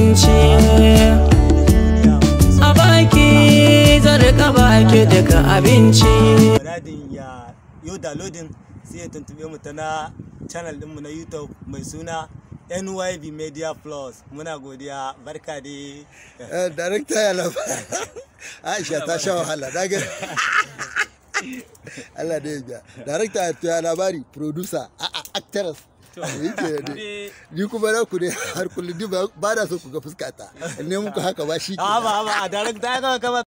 abinci a baki zarka baki daga abinci Muradin ya yau downloading sai ya tuntube mu ta na channel ɗinmu na YouTube mai suna NYB Media Plus. Muna godiya barka dai. Eh, Darekta ya lafa. Aisha ta sha wahala. Na ga. Allah da ya biya. Darekta ya labari, producer, a a actress. Yake da ni kuma na ku ne har kullum ni ba ba na so ku ga fuskata. Ne muku haka ba shi. ke. Ba ba a director ya kama